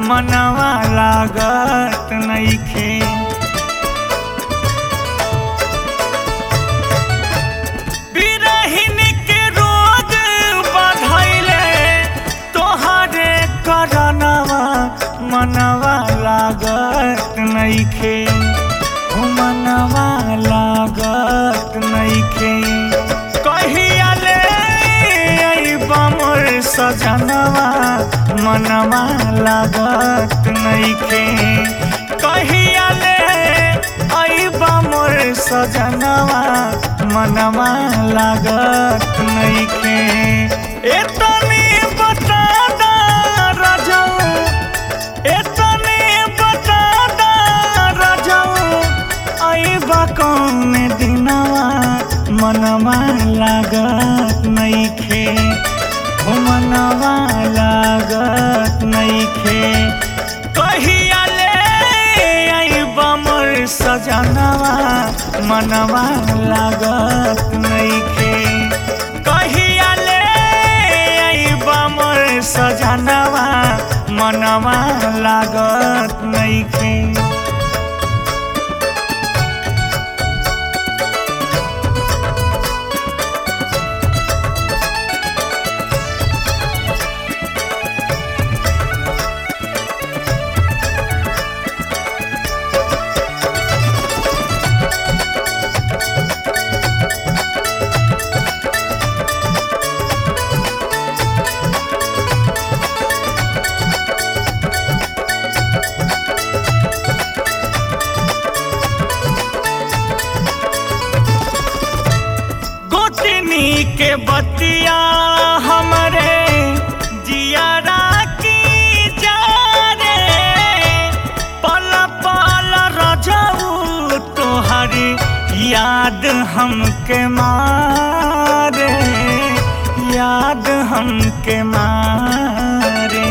मनवा लागत नइखे बिरहिन के रोग बधैले तोहरे करनवा मनवा लागत नइखे ओ मनवा लागत नइखे कहिया ले अइबा मोर सजनवा मनवा लागत नइखे कहिया ले अइबा मोर सजनवा मनवा लागत नइखे एतनी बता दा राजाऊ एतने बता दा राजाऊ अइबा कौन दिनवा मनवा लागत नइखे ओ मनवा लागत नइखे कहिया ले अइबा मोर सजनवा मनवा लागत नइखे कहिया ले अइबा मोर सजनवा मनवा लागत नइखे गोतनी के बतिया हमरे जियारा की जा रे पल पल रजऊ तोहरी याद हमके मारे याद हमके मारे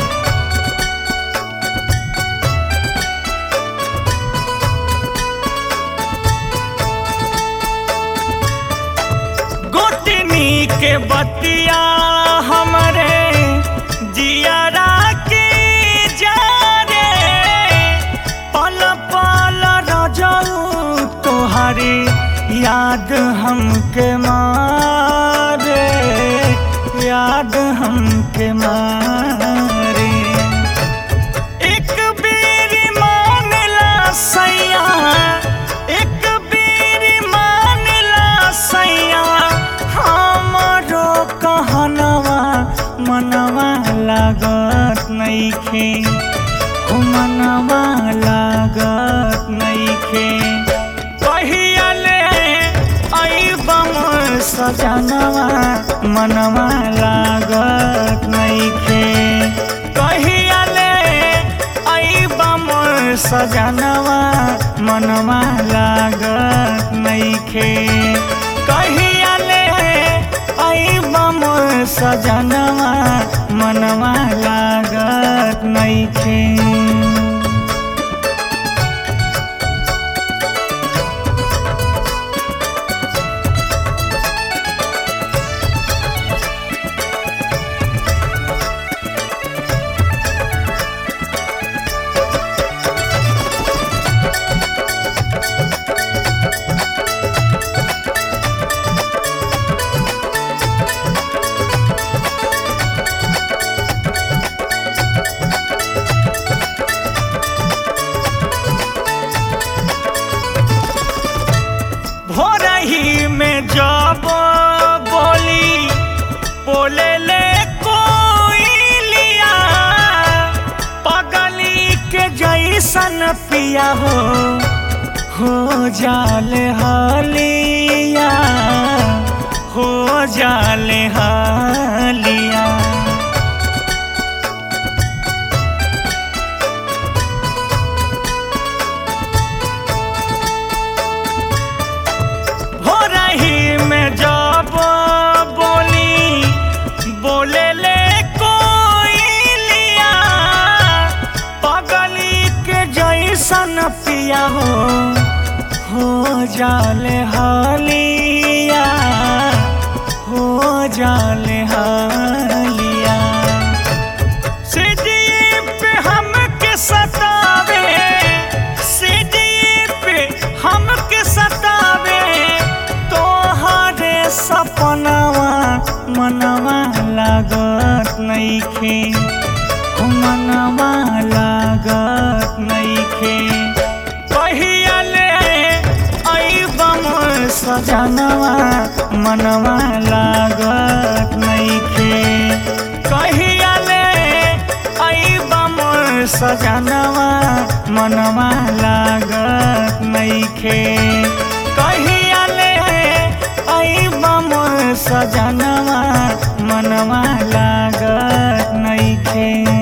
गोतनी के बतिया हमरे जियारा के जा रे पल पल रजऊ तोहरी याद हमके मारे याद हमके मारे एक बेर मानला सैया एक बेर मानला सैया हमरो कहनवा मनवा लागत नइखे ओ मनवा लागत नइखे कहिया ले अइबा मोर सजनवा मनवा लागत नइखे कहिया ले अइबा मोर सजनवा मनवा लागत नइखे कहिया ले अइबा मोर सजनवा मनवा लागत नइखे भोरही में जब बोली बोले ले कोई लिया पगली के जैसन पिया हो हो जाले हलिया हो जाले हलिया हो रही में जब बोली बोले ले कोई लिया पगली के जैसन पिया हो हो जाले हलिया हो जाले हलिया सिटी पे हम नइखे हो मनवा लागत नइखे कहिया ले अइबम सजनवा मनवा लागत नइखे कहिया ले अइबम सजनवा मनवा लागत नइखे कहिया ले अइबम सजनवा मनवा लागत नइखे